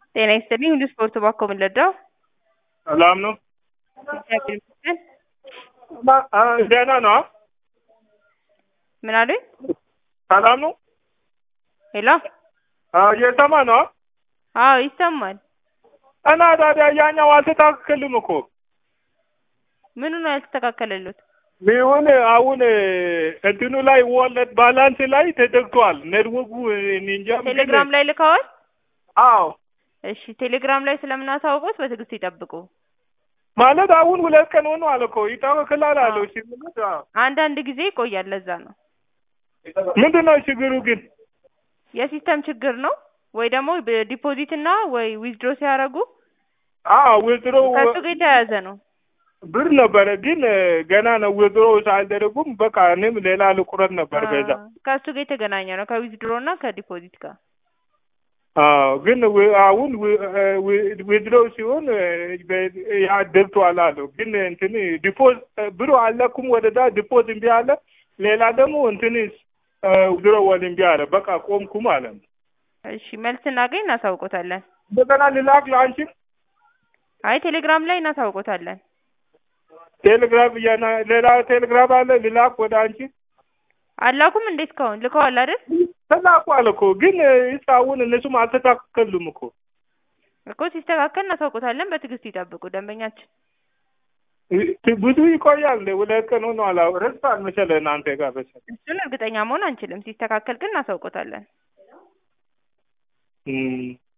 ጤና ይስጥልኝ ሁሉ ስፖርት ባኮ ምንለዳው ሰላም ነው። እግዚአብሔር ይመስገን። ማ- አ፣ ደህና ነው። ምን አሉኝ? ሰላም ነው። ሄሎ አ፣ እየሰማ ነው። አዎ ይሰማል። እና ታዲያ ያኛው አልተስተካከልም እኮ ምኑ ነው ያልተስተካከለሉት? ቢሆን አሁን እንትኑ ላይ ወለድ ባላንስ ላይ ተዘግቷል። ኔትወርኩ እኔ እንጃ ምንድን ነው። ቴሌግራም ላይ ልከዋል? አዎ እሺ ቴሌግራም ላይ ስለምናሳውቁት በትዕግስት ይጠብቁ። ማለት አሁን ሁለት ቀን ሆኖ አለ እኮ ይስተካከላል አለው። እሺ ማለት አዎ። አንዳንድ ጊዜ ይቆያል። ለዛ ነው ምንድን ነው ችግሩ ግን? የሲስተም ችግር ነው ወይ ደግሞ ዲፖዚት እና ወይ ዊዝድሮ ሲያደርጉ አዎ ውዝድሮ ከሱ ጋር የተያያዘ ነው። ብር ነበረ ግን ገና ነው ውዝድሮ ሳልደረጉም በቃ እኔም ሌላ ልቁረት ነበር በዛ አ፣ ከሱ ጋር የተገናኘ ነው ከዊዝድሮ እና ከዲፖዚት ጋር አዎ ግን ው- አሁን ዊድሮ ሲሆን ያ ደብቷል አለው። ግን እንትን ዲፖዝ ብሩ አለኩም ወደዛ ዲፖዝ እምቢ አለ። ሌላ ደግሞ እንትን ዊድሮ ወል እምቢ አለ። በቃ ቆምኩ ማለት ነው። እሺ መልስ እናገኝ እናሳውቆታለን። እንደገና ልላክ ለአንቺ አይ ቴሌግራም ላይ እናሳውቆታለን። ቴሌግራም እያና ሌላ ቴሌግራም አለ ልላክ ወደ አንቺ አላኩም እንዴት ከሆን ልከዋል አይደል? ተላኩ አለ እኮ ግን እስካሁን እነሱም አልተስተካከሉም እኮ እኮ ሲስተካከል እናሳውቆታለን። በትዕግስት ይጠብቁ ደንበኛችን። ብዙ ይቆያል። እንደ ሁለት ቀን ሆኖ አላ ረስታል መሰለህ እናንተ ጋር መሰለህ እሱን እርግጠኛ መሆን አንችልም። ሲስተካከል ግን እናሳውቆታለን። እም